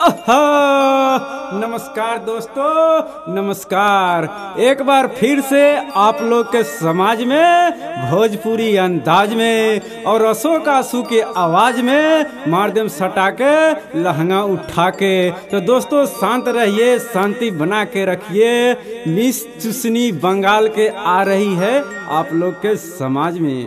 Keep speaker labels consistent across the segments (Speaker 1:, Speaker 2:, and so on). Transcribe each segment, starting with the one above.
Speaker 1: आहा! नमस्कार दोस्तों नमस्कार एक बार फिर से आप लोग के समाज में भोजपुरी अंदाज में और अशोक आंसू के आवाज में मारदम सटा के लहंगा उठा के तो दोस्तों शांत रहिए शांति बना के रखिए मिस चुसनी बंगाल के आ रही है आप लोग के समाज में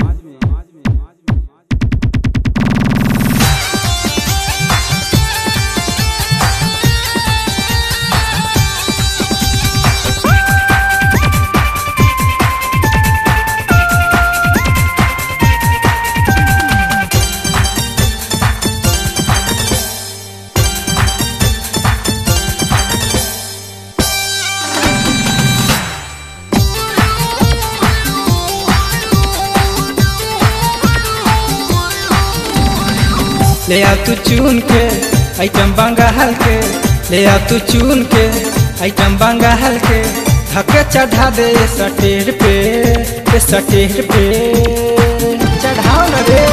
Speaker 2: ले आ तू चुन के आइटम बंगाल के ले आ तू चुन के आइटम बंगाल के धके चढ़ा दे सटेर पे ए सटेर पे चढ़ाओ न रे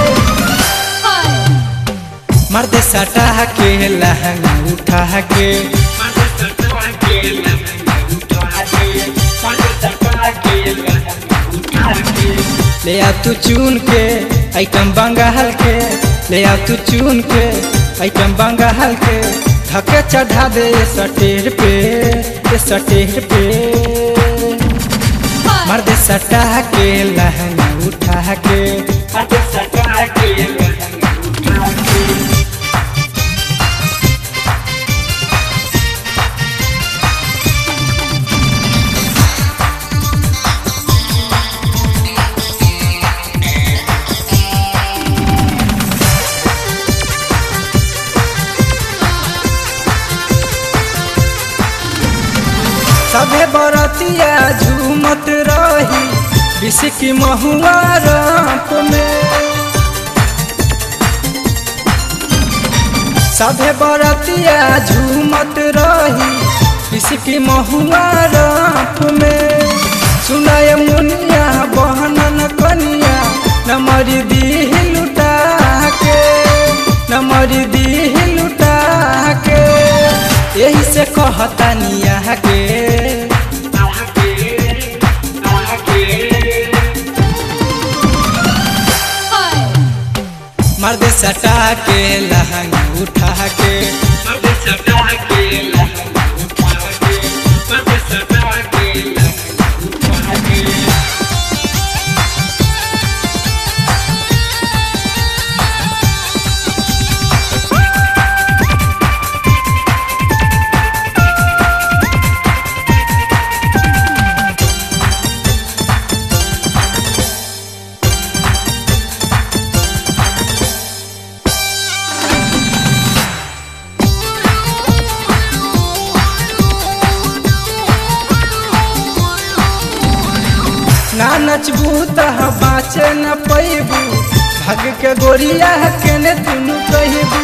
Speaker 2: मर दे सटा के लहंगा उठा के ले आ तू चुन के आइटम बंगाल के ले आ तू चुन के आइटम बंगाल के धके चढ़ा दे सटेर पे ए सटेर पे मर्द सटा के लहंगा उठा के मर्द सटा के लहंगा उठा के सभे बरतिया झूमत रही बिस्की महुआ रात में सभे बरतिया झूमत रही बिस्की महुआ रात में सुनाय मुनिया बहनन कनिया नमरी दीह लुटा के नमरी दीह लुटा के यही से कहतानिया के मर्द सटा के लहंगा उठा के मर्द सटा के लहंगा उठा के मर्द सटा के लहंगा उठा के ना नचबू तह बाँचे न पैबू भाग के गोरिया केने दुनू कहबू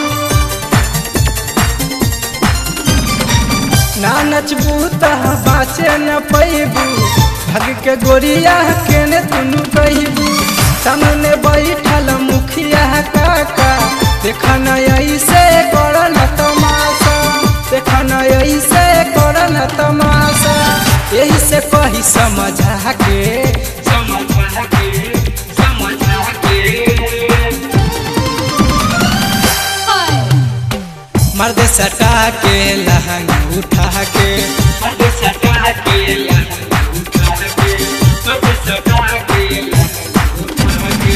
Speaker 2: ना नचबू तह बाँचे न पैबू भाग के गोरिया केने दुनू कहबू सामने बैठल मुखिया काका देखन ऐसे करन तमाशा देखन ऐसे करन तमाशा यही से कही समझा के समझा के समझा के मर्द सटा के लहंगा उठा के मर्द सटा के लहंगा उठा के मर्द सटा के लहंगा उठा के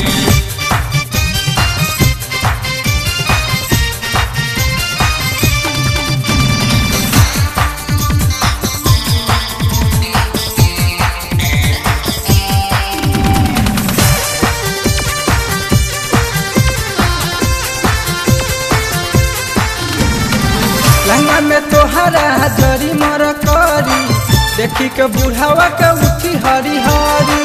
Speaker 2: लहंगा में तोहरा जरी मर करी देखी के बुढ़ावा के उठी हरी हरी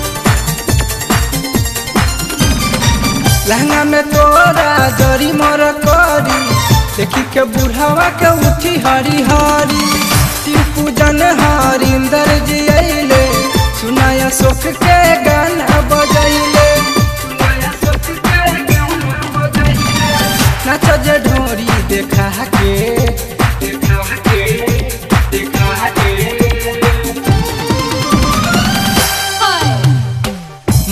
Speaker 2: लहंगा में तोरा जरी मर करी देखी के बुढ़ावा के उठी हरी हरी शिव पूजन हरिंदर जी अइले सुनाया सुख के गाना बजैले सुनाया सुख के गाना बजैले नाच जे ढोरी देखा के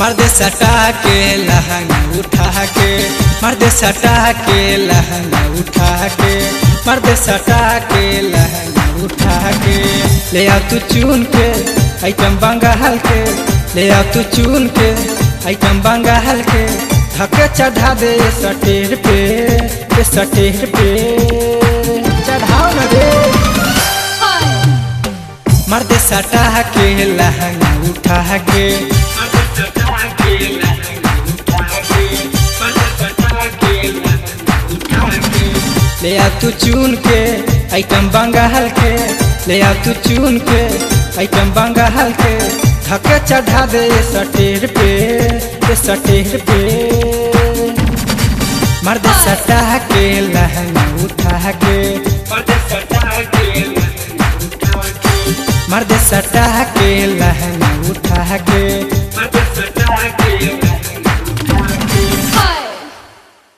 Speaker 2: मर्द सटा के लहंगा उठा के मर्द सटा के लहंगा उठा के मर्द सटा के लहंगा उठा के ले आ तू चुन के आइटम बंगाल के ले आ तू चुन के आइटम बंगाल के धके चढ़ा दे सटेर पे ये सटेर पे चढ़ाओ न रे मर्द सटा के लहंगा उठा के ले आ तू चुन के आइटम बंगाल के ले आ तू चुन के आइटम बंगाल के धके चढ़ा दे सटेर पे ये सटेर पे मर्द सटा के लहंगा उठा के मर्द सटा के लहंगा